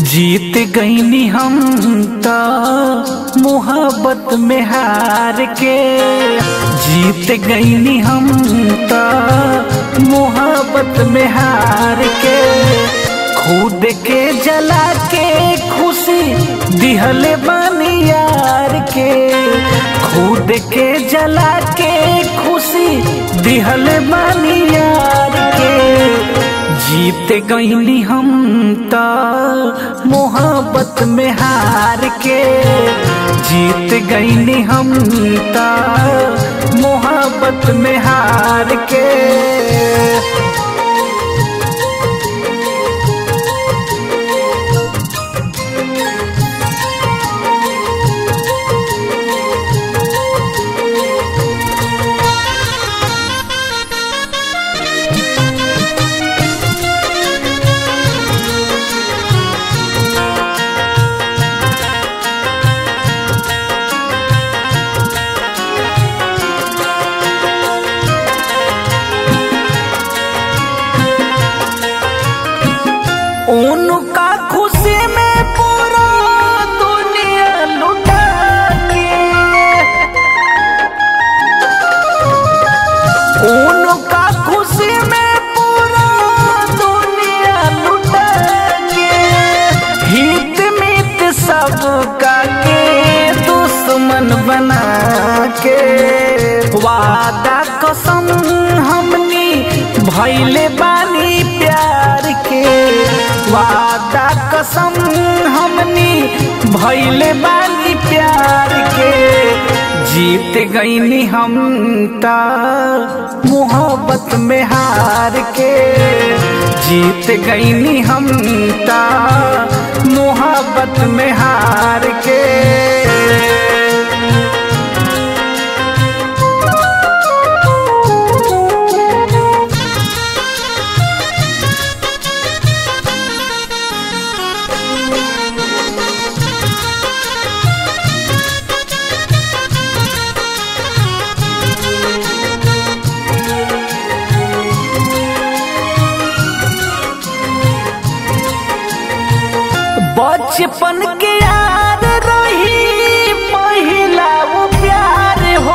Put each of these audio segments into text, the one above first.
जीत गईनी हम त मोहब्बत में हार के जीत गईनी हम त मोहब्बत में हार के खुद के जला के खुशी दिहले बानी यार के खुद के जला के खुशी दिहले बानी यार के जीत गईनी हम त मोहब्बत में हार के जीत गईनी हम त मोहब्बत में हार के उनका खुशी में पूरा दुनिया लुटा के उनका खुशी में पूरा दुनिया लुटा के हित मित सबका के दुश्मन बना के वादा कसम हमनी भैले बानी प्यार के वादा कसम हमनी भैले बानी प्यार के जीत गईनी हम त मोहब्बत में हार के जीत गईनी हम त मोहब्बत में हार के बचपन के यार रही पहिला वो प्यार हो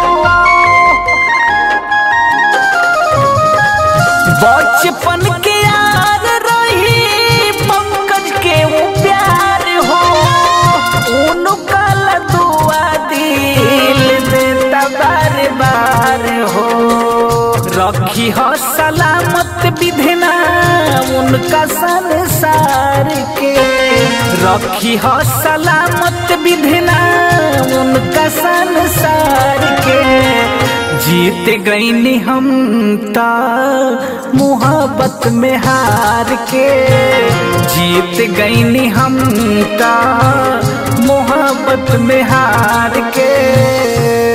बचपन के यार रही पंकज के वो प्यार हो उनका दुआ दिल देता बार बार हो रखी हो सलामत विधना उनका संसार के रखी हो सलामत विधना उनका संसार के जीत गईनी हम त मोहब्बत में हार के जीत गईनी हम त मोहब्बत में हार के